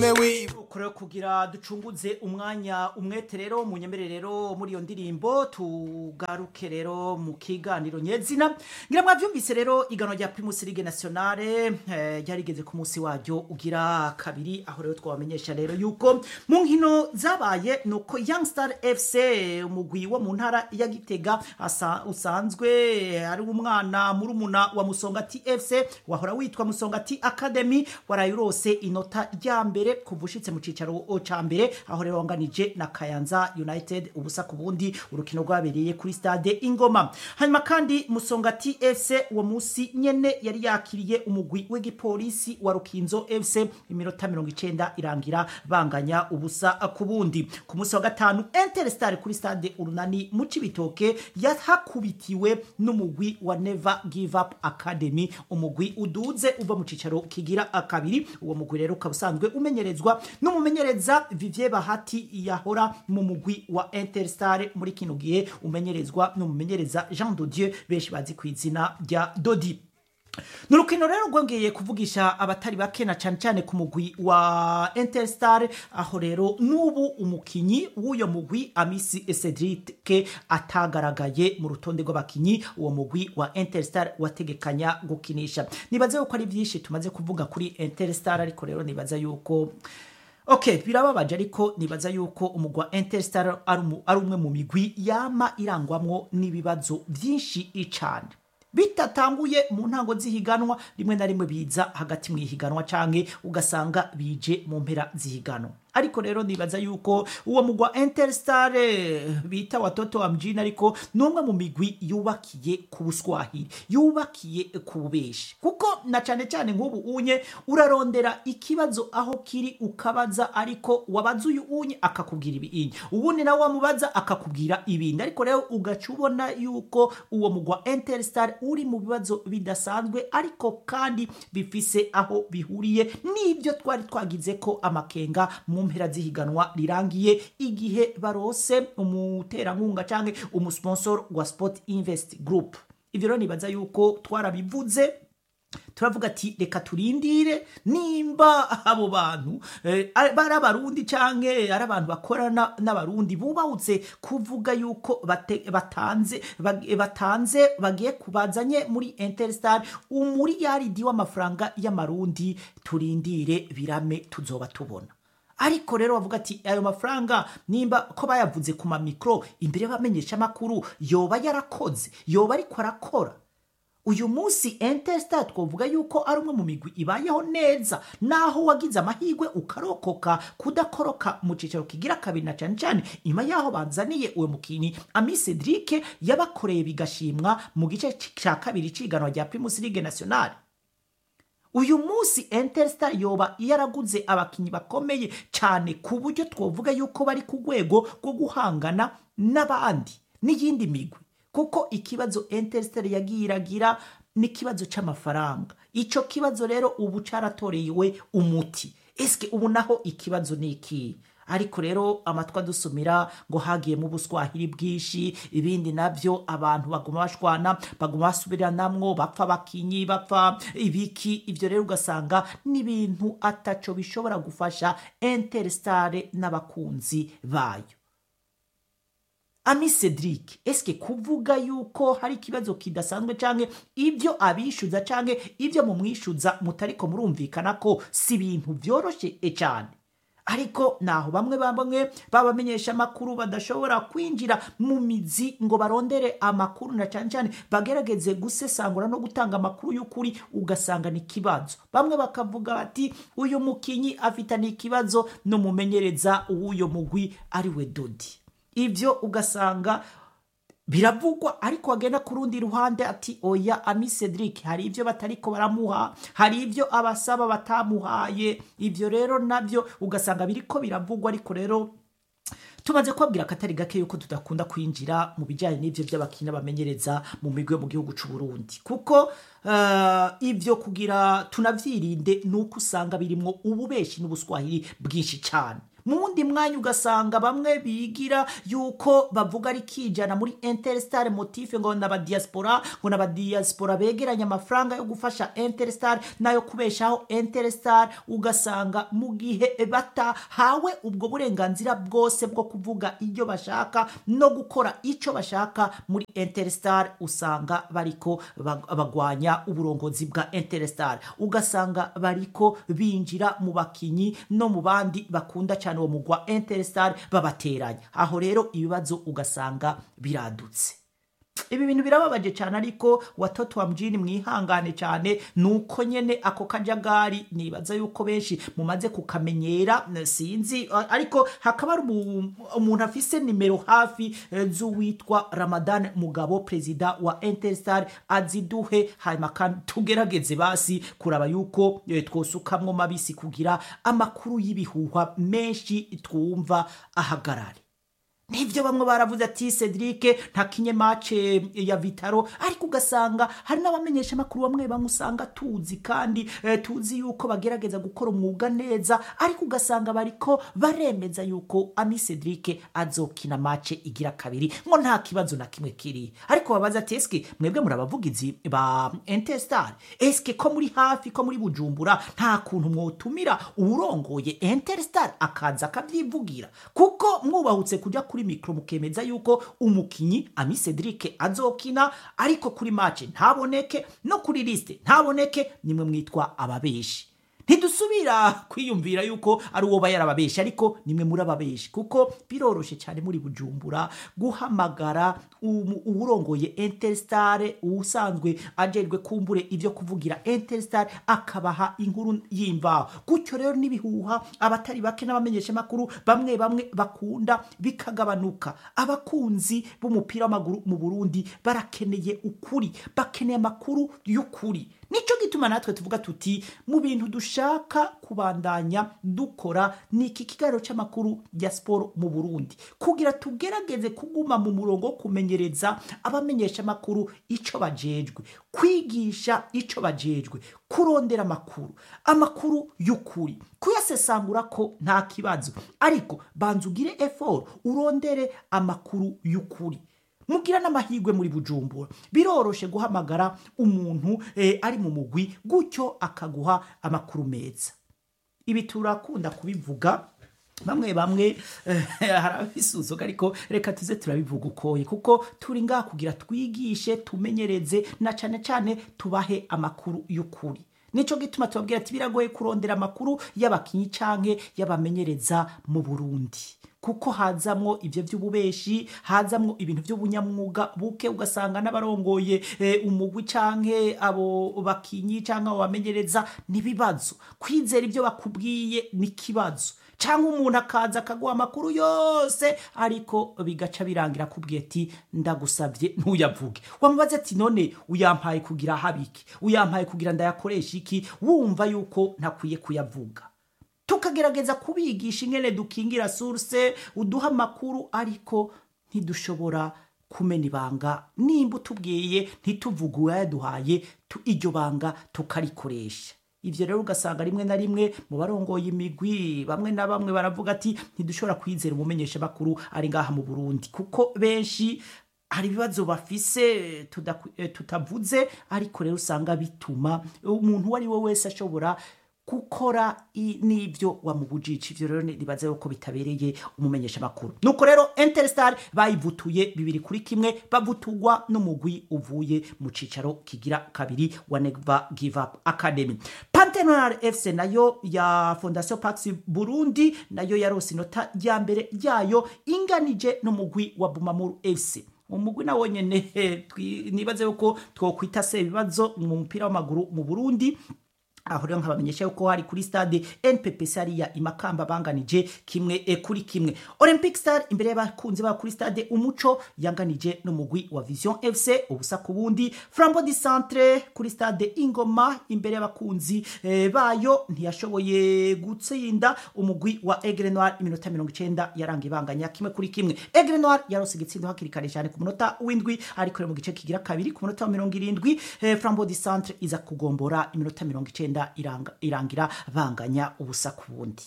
rero kugira ducunguze umwanya umwete rero mu rero muri iyo ndirimbo tugaruke rero mu kiganiro nyezina ngira mwavyumvise rero igano rya Primus Ligue Nationale eh, ryarigeze ku munsi waryo ugira kabiri aho rero twabamenyesha rero yuko mu nkino zabaye nuko Young Star FC umugwi wo mu ntara ya Gitega asa, usanzwe ari umwana murumuna wa Musongati FC wahora witwa Musongati Academy warayurose inota rya mbere kuvushitse mu cicaro ca mbere aho rero wanganije na Kayanza United ubusa ku bundi urukino rwabereye kuri stade Ingoma hanyuma kandi Musongati FC uwo musi nyene yari yakiriye umugwi w'igipolisi wa Rukinzo FC iminota 90 irangira banganya ubusa ku bundi ku musi wa gatanu Interstar kuri stade Urunani mu Cibitoke yahakubitiwe n'umugwi wa Never Give Up Academy umugwi uduze uva mu cicaro kigira akabiri uwo mugwi rero ukaba usanzwe umenyerezwa n'umumenyereza Vivier Bahati yahora mu mugwi wa Interstar muri kino gihe umenyerezwa n'umumenyereza Jean Dodieu benshi bazi ku izina rya Dodi ni urukino rero rwongeye kuvugisha abatari bake na cyane cyane ku mugwi wa Interstar aho rero n'ubu umukinyi w'uyo mugwi Amisi Cedric atagaragaye mu rutonde rw'abakinyi uwo mugwi wa Interstar wategekanya gukinisha nibaze yuko ari byinshi tumaze kuvuga kuri Interstar ariko rero nibaza yuko Okay, birababaje ariko nibaza yuko umugwa Interstar ari umwe mu migwi yama irangwamwo n'ibibazo byinshi icane bitatanguye mu ntango z'ihiganwa rimwe na rimwe biza hagati mu ihiganwa canke ugasanga bije mu mpera z'ihiganwa ariko rero nibaza yuko uwo mugwa Interstar bita watoto wa mjini ariko numwe mu migwi yubakiye ku buswahili yubakiye ku bubeshi kuko na cane cane nk'ubu unye urarondera ikibazo aho kiri ukabaza ariko wabaza uyu unye akakubwira ibinyi ubundi nawe wamubaza akakubwira ibindi ariko rero ugaca ubona yuko uwo mugwa Interstar uri mu bibazo bidasanzwe ariko kandi bifise aho bihuriye n'ibyo twari twagize ko amakenga mu mpera z'ihiganwa rirangiye igihe barose umuterankunga canke umusponsor wa Sport Invest Group ivyo rero nibaza yuko twarabivuze turavuga ati reka turindire nimba abo bantu eh, bari abarundi canke ari abantu bakorana n'abarundi bubahutse kuvuga yuko bate, batanze bag, batanze bagiye kubazanye muri Interstar umuriyaridi w'amafaranga y'amarundi turindire birame tuzoba tubona ariko rero bavuga ati ayo mafaranga nimba ko bayavuze ku mamikro imbere y'abamenyesha makuru yoba yarakoze yoba ariko arakora uyu munsi Interstar twovuga yuko ari umwe mu migwi ibayeho neza naho wagize amahirwe ukarokoka kudakoroka mu cicaro kigira kabiri na cane cane nyuma yaho banzaniye uwo mukinyi Ami Cedric yabakoreye bigashimwa mu gice ca kabiri ciganwa rya Primus Ligue Nationale uyu munsi Interstar yoba yaraguze abakinyi bakomeye cyane ku buryo twovuga yuko bari ku rwego rwo guhangana n'abandi n'iyindi migwi kuko ikibazo Interstar yagiye iragira n'ikibazo c'amafaranga ico kibazo rero ubu caratorewe umuti eske ubu naho ikibazo ni iki ariko rero amatwi adusumira ngo hagiyemo ubuswahili bwinshi ibindi navyo abantu baguma bashwana baguma basubiranamwo bapfa abakinyi bapfa ibiki ivyo rero ugasanga n'ibintu ataco bishobora gufasha Interstar n'abakunzi bayo Ami Cedric eske kuvuga yuko hari ikibazo kidasanzwe canke ibyo abishuza canke ibyo mumwishuza mutariko murumvikana ko si ibintu vyoroshe cyane ariko naho bamwe bamwe babamenyesha amakuru badashobora kwinjira mu mizi ngo barondere amakuru na cyane cyane bagerageze gusesangura no gutanga amakuru y'ukuri ugasanga ni ikibazo bamwe bakavuga bati uyu mukinyi afitanye ikibazo n'umumenyereza w'uyo mugwi ari we Dodi ivyo ugasanga biravugwa ariko agenda ku rundi ruhande ati oya Ami Cedric hari ivyo batariko baramuha hari ivyo abasaba batamuhaye ivyo rero navyo ugasanga biriko biravugwa ariko rero tumaze kubabwira akatari gake yuko tudakunda kwinjira mu bijyanye n'ivyo by'abakina bamenyereza mu migwi yo mu gihugu c'u Burundi kuko uh, ivyo kugira tunavyirinde nuko usanga birimwo ububeshi n'ubuswahili bwinshi cyane mu wundi mwanya ugasanga bamwe bigira yuko bavuga ari kijana muri interstar motif ngo n'abadiaspora ngo n'abadiaspora begeranya amafaranga yo gufasha interstar nayo kubeshaho interstar ugasanga mu gihe batahawe ubwo burenganzira bwose bwo kuvuga ibyo bashaka no gukora icyo bashaka muri interstar usanga bariko bag- bagwanya uburongozi bwa interstar ugasanga bariko binjira mu bakinyi no mu bandi bakunda cyane uwo mugwa interstar babateranya aho rero ibibazo ugasanga biradutse ibi bintu birababaje cyane ariko watoto wa mjini mwihangane cyane nuko nyene ako kajagari nibaza yuko benshi mumaze kukamenyera n- sinzi a- ariko hakaba hari umu- umuntu afise nimero hafi eh, z'uwitwa ramadan mugabo perezida wa interstar aziduhe hanyuma kandi tugerageze basi kuraba yuko eh, twosukamwo mabisi kugira amakuru y'ibihuha menshi twumva ahagarare nibyo bamwe baravuze ati cedric ntakinye mace ya vitaro ariko ugasanga hari n'abamenyesha amakuru bamwe bamwe usanga tuzi kandi eh, tuzi yuko bagerageza gukora umwuga neza ariko ugasanga bariko baremeza yuko ami cedric azokina mace igira kabiri ngo nta kibazo na kimwe kiri ariko babaza ati eske mwebwe muri abavugizi ba intestar eske ko muri hafi ko muri bujumbura nta kuntu mwotumira uwurongoye interstar akaza akabyivugira kuko mwubahutse kujya kuri mikoro mukemeza yuko umukinyi ami cedric azokina ariko kuri mace ntaboneke no kuri lisite ntaboneke nimwe mwitwa ababeshi ntidusubira kwiyumvira yuko ari uwo yarababesha ariko nimwe muri ababeshi kuko biroroshe cyane muri bujumbura guhamagara umu- uwurongoye interstar usanzwe ajerwe kumbure ibyo kuvugira interstar akabaha inkuru y'imvaho gutyo rero n'ibihuha abatari bake n'abamenyesha amakuru bamwe bamwe bakunda bikagabanuka abakunzi b'umupira w'amaguru mu burundi barakeneye ukuri bakeneye amakuru y'ukuri nicyo gituma natwe tuvuga tuti mu bintu dushaka kubandanya dukora ni iki kiganiro cy'amakuru ya siporo mu burundi kugira tugerageze kuguma mu murongo wo kumenyereza abamenyesha amakuru icyo bajejwe kwigisha icyo bajejwe kurondera amakuru amakuru y'ukuri kuyasesangura ko nta kibazo ariko banza ugire effort urondere amakuru y'ukuri mugira n'amahirwe muri bujumbura biroroshe guhamagara umuntu eh, ari mu mugwi gutyo akaguha amakuru meza ibi turakunda kubivuga bamwe bamwe eh, hari abisuzuka ariko reka tuze turabivuga ukoye kuko turi ngaha kugira twigishe tumenyereze na cyane cyane tubahe amakuru y'ukuri nico gituma tubabwira ati biragoye kurondera amakuru y'abakinyi canke y'abamenyereza mu burundi kuko hazamwo ibyo by'ububeshi hazamwo ibintu by'ubunyamwuga buke ugasanga n'abarongoye eh, umugwi canke abo bakinyi canke abo bamenyereza n'ibibazo kwizera ibyo bakubwiye n'ikibazo cyangwa umuntu akaza akaguha amakuru yose ariko bigaca birangira akubwiye ati ndagusabye ntuyavuge wamubaze ati none uyampaye kugira habiki uyampaye kugira ndayakoresha iki wumva yuko ntakwiye kuyavuga tukagerageza kubigisha ingene dukingira source uduha amakuru ariko ntidushobora kumena ibanga nimba utubwiye ntituvuge uwayaduhaye tu- iryo banga tukarikoresha ibyo rero ugasanga rimwe na rimwe mu barongoye imigwi bamwe na bamwe baravuga ati ntidushobora kwizera umumenyesha makuru ari ngaha mu burundi kuko benshi hari ibibazo bafise tudaku- eh, tutavuze ariko rero usanga bituma umuntu uwo ari we wese ashobora gukora i- n'ibyo wamubujije ivyo rero nibaza yuko bitabereye umumenyesha makuru nuko rero interstar bayivutuye bibiri kuri kimwe bavutugwa n'umugwi uvuye mu cicaro kigira kabiri wa never give up academy pantenonal fc nayo ya fondation pax burundi nayo yarose inota rya mbere ryayo inganije n'umugwi wa bumamuru fc umugwi nawo nyene eh, twi- nibaze yuko twokwita se ibibazo mu mupira w'amaguru mu burundi aho rero nkabamenyesha yuko hari kuri stade nppc hariya imakamba banganije kimwe e, kuri kimwe olympic star imbere y'abakunzi babo kuri stade umuco yanganije n'umugwi wa vision fc ubusa ku bundi flambo di centre kuri stade ingoma imbere y'abakunzi e, bayo ntiyashoboye gutsinda umugwi wa egre noir iminota mirongo icenda yaranga ibanganya kimwe kuri kimwe egre noir yarose igitsindo hakiri kare cyane ku munota w'indwi ariko rero mu gice kigira kabiri ku munota wa mirongo irindwi eh, flambo di centre iza kugombora iminota mirongo icenda iranga, irangira banganya ubusa ku bundi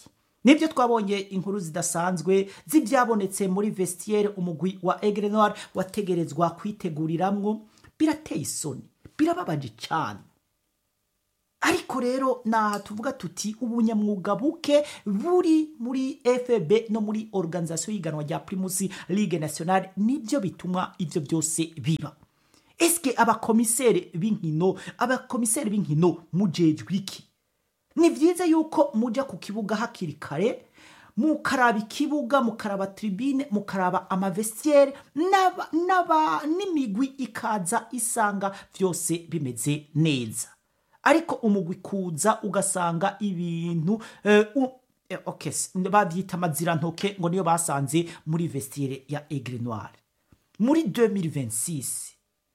nibyo twabonye inkuru zidasanzwe z'ibyabonetse muri vestiaire umugwi wa Aigle Noir wategerezwa kwiteguriramwo birateye isoni birababaje cyane ariko rero naha tuvuga tuti ubunyamwuga buke buri muri FB no muri organisation y'iganwa rya Primus Ligue Nationale nibyo bituma ivyo byose biba eske abakomiseri b'inkino abakomiseri b'inkino mujejwe iki ni byiza yuko mujya ku kibuga hakiri kare mukaraba ikibuga mukaraba tribune mukaraba amavestiere n'aba- n'aba- n'imigwi ikaza isanga byose bimeze neza ariko umugwi kuza ugasanga ibintu eh, u- eh, okay, s- babyita amazirantoke ngo niyo basanze muri vestiere ya Aigle Noir muri 2026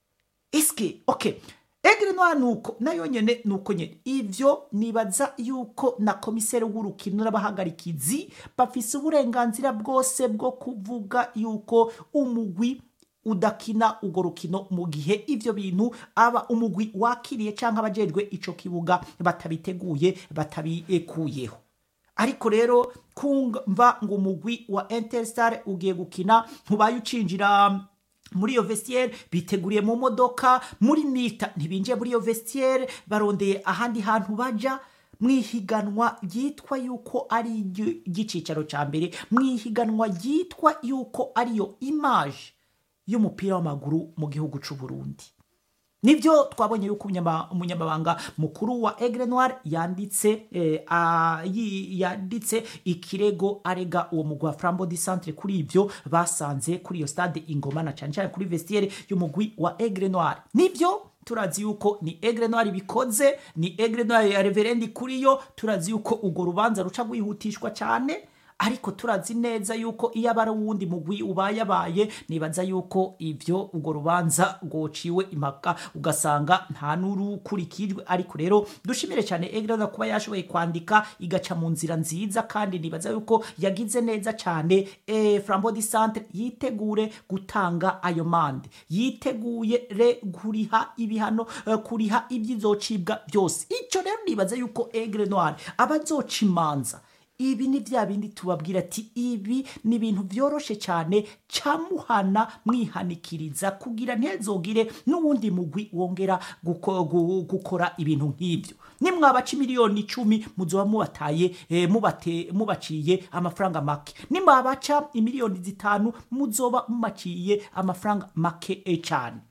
iski okay Aigle Noir nuko nayo nyene nuko nyene ivyo nibaza yuko na komiseri w'urukino n'abahagarikizi bafise uburenganzira bwose bwo kuvuga yuko umugwi udakina urwo rukino mu gihe ivyo bintu aba umugwi wakiriye canke abajejwe ico kibuga batabiteguye batabikuyeho ariko rero kumva ngo umugwi wa Interstar ugiye gukina ntubaye ucinjira muri iyo vestiaire biteguriye mu modoka muri mita ntibinjiye muri iyo vestiaire barondeye ahandi hantu baja mwihiganwa ryitwa yuko ari igicicaro ca mbere mwihiganwa ryitwa yuko ariyo image y'umupira w'amaguru mu gihugu c'u Burundi nibyo twabonye yuko umunyama- umunyamabanga mukuru wa Aigle Noir yanditse eh, a- yi- yanditse ikirego arega uwo mugwi wa Flambeau du Centre kuri ibyo basanze kuri iyo stade Ingoma na cyane cyane kuri vestiaire y'umugwi wa Aigle Noir nibyo turazi yuko ni Aigle Noir bikoze ni Aigle Noir ya Reverendi kuri yo turazi yuko urwo rubanza ruca rwihutishwa cyane ariko turazi neza yuko iyo aba ari uwundi mugwi ubayabaye nibaza yuko ibyo urwo rubanza rwociwe impaka ugasanga nta n'urukurikijwe ariko rero dushimire cyane egrada kuba yashoboye kwandika igaca mu nzira nziza kandi nibaza yuko yagize neza cyane eh, flambeau du centre yitegure gutanga ayo mande yiteguye re kuriha ibihano eh, kuriha ibyizocibwa byose icyo rero nibaza yuko egre noir abazoca imanza ibi ni bya bindi tubabwira ati ibi ni ibintu byoroshe cyane camuhana mwihanikiriza kugira ntezogire n'uwundi mugwi wongera guko- gu- gukora ibintu nk'ibyo nimwabaca miliyoni icumi muzoba mubataye eh, mubate- mubaciye amafaranga make nimwabaca imiliyoni zitanu muzoba mumaciye amafaranga make eh, cyane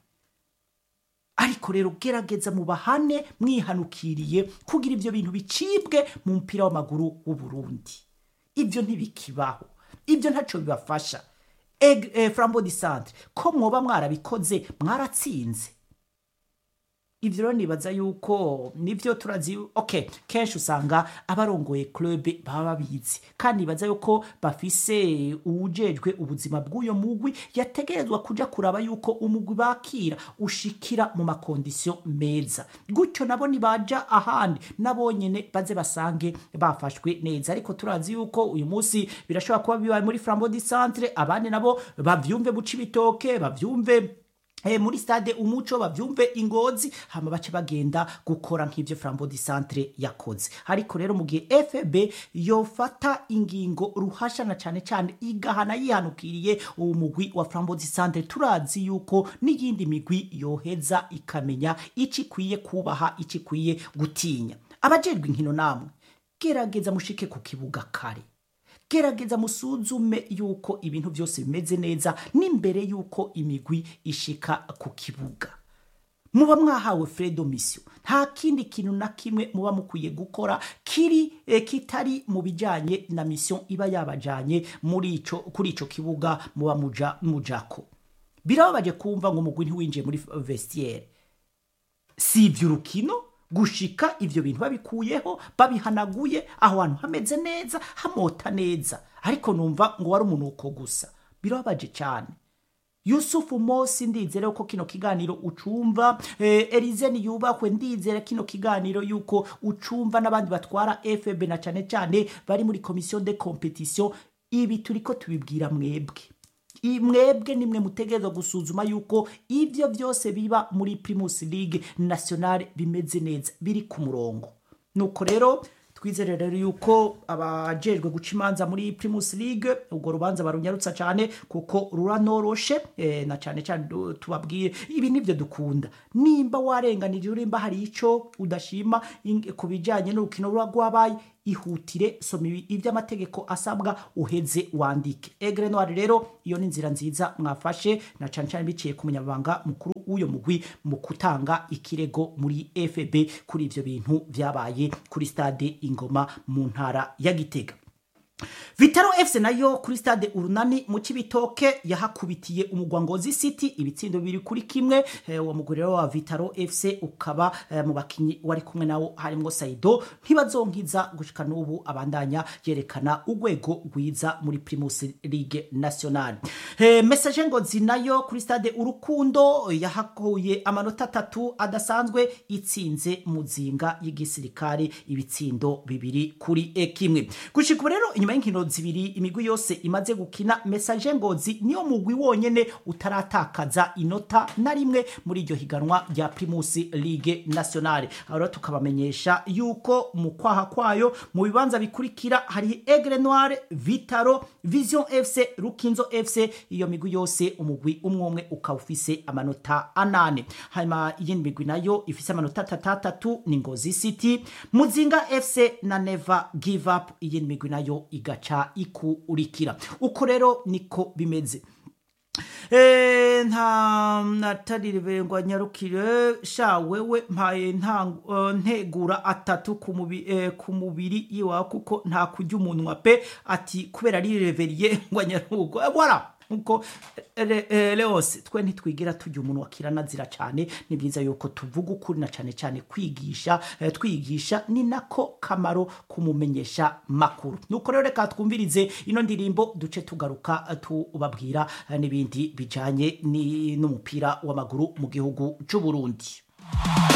ariko rero gerageza mubahane mwihanukiriye kugira ibyo bintu bicibwe mu mupira w'amaguru w'u Burundi ibyo ntibikibaho ibyo ntacyo bibafasha Eg- eh, flambeau du centre ko mwoba mwarabikoze mwaratsinze ibyo rero nibaza yuko nibyo turazi okay kenshi usanga abarongoye club baba babizi kandi nibaza yuko bafise uwujejwe ubuzima bw'uyo mugwi yategerezwa kuja kuraba yuko umugwi bakira ushikira mu makondisiyo meza gutyo nabo nibaja ahandi nabo nyene baze basange bafashwe neza ariko turazi yuko uyu munsi birashobora kuba bibaye muri flambeau du centre abandi nabo bavyumve buca ibitoke bavyumve Eh, muri stade umuco bavyumve ingozi hama bace bagenda gukora nk'ivyo Flambeau du Centre yakoze ariko rero mu gihe FB yofata ingingo ruhashana cyane cyane igahana yihanukiriye uwo mugwi wa Flambeau du Centre turazi yuko n'iyindi migwi yoheza ikamenya ici ikwiye kubaha ici ikwiye gutinya abajejwe inkino namwe gerageza mushike ku kibuga kare gerageza musuzume yuko ibintu byose bimeze neza n'imbere yuko imigwi ishika ku kibuga muba mwahawe fredo mission nta kindi kintu na kimwe muba mukwiye gukora kiri eh, kitari mu bijanye na mission iba yabajanye muri ico kuri ico kibuga muba muja mujako birababaje kumva ngo umugwi ntiwinjiye muri vestiaire si iby'urukino gushika ivyo bintu babikuyeho babihanaguye aho hantu hameze neza hamota neza ariko numva ngo wari umunuko gusa birababaje cyane yusufu mosi ndizere ko kino kiganiro ucumva eh, elize niyubahwe ndizere kino kiganiro yuko ucumva n'abandi batwara fb na cyane cyane bari muri komisiyo de competition ibi turiko tubibwira mwebwe I- mwebwe nimwe mutegerezwa gusuzuma yuko ibyo byose biba muri primus league nationale bimeze neza biri ku murongo nuko rero twizere rero yuko abajejwe guca imanza muri primus league urwo rubanza barunyarutsa cyane kuko ruranoroshe eh, na cyane cyane du- tubabwire ibi nivyo dukunda nimba warenganije urimba hari ico udashima ing- ku bijanye n'urukino ruba rwabaye ihutire soma ibi- ivy'amategeko asabwa uheze wandike egre noir rero iyo ni inzira nziza mwafashe na cane cane biciye ku munyamabanga mukuru w'uyo mugwi mu gutanga ikirego muri fb kuri ivyo bintu vyabaye kuri stade ingoma mu ntara ya gitega Vitaro FC nayo kuri stade urunani mu Cibitoke yahakubitiye umugwangozi City ibitsindo biri kuri kimwe eh, uwo mugwi rero wa Vitaro FC ukaba eh, mu bakinyi wari kumwe nawo harimwo Saido ntibazonkiza gushika n'ubu abandanya yerekana urwego rwiza muri Primus League National eh, message ngozi nayo kuri stade urukundo yahakuye amanota atatu adasanzwe itsinze muzinga y'igisirikare ibitsindo bibiri kuri e kimwe gushika ubu rero inyuma y'inkino zibiri imigwi yose imaze gukina message ngozi niyo mugwi wonyene utaratakaza inota na rimwe muri iryo higanwa rya Primus League Nationale aho rero tukabamenyesha yuko mu kwaha kwayo mu bibanza bikurikira hari Aigle Noir Vitaro Vision FC Rukinzo FC iyo migwi yose umugwi umwe umwe ukaba ufise amanota anane hanyuma iyindi migwi nayo ifise amanota atatatatu ni Ngozi City Muzinga FC na Never Give Up iyindi migwi nayo igaca ikurikira uko rero niko bimeze Eh, nta nataririve nyarukire sha wewe mpaye nta eh, ntegura atatu ku mubi- eh, ku mubiri iwa kuko nta kurya umunwa pe ati kubera ari reveriye ngo nyarugo Eh, voilà nkuko eh, eh, leose twe ntitwigira turya umuntu wakiranazira cyane ni byiza yuko tuvuga ukuri na cyane cyane kwigisha eh, twigisha ni nako kamaro kumumenyesha makuru nuko rero reka twumvirize ino ndirimbo duce tugaruka eh, tubabwira eh, n'ibindi bijanye ni- n'umupira w'amaguru mu gihugu cy'u Burundi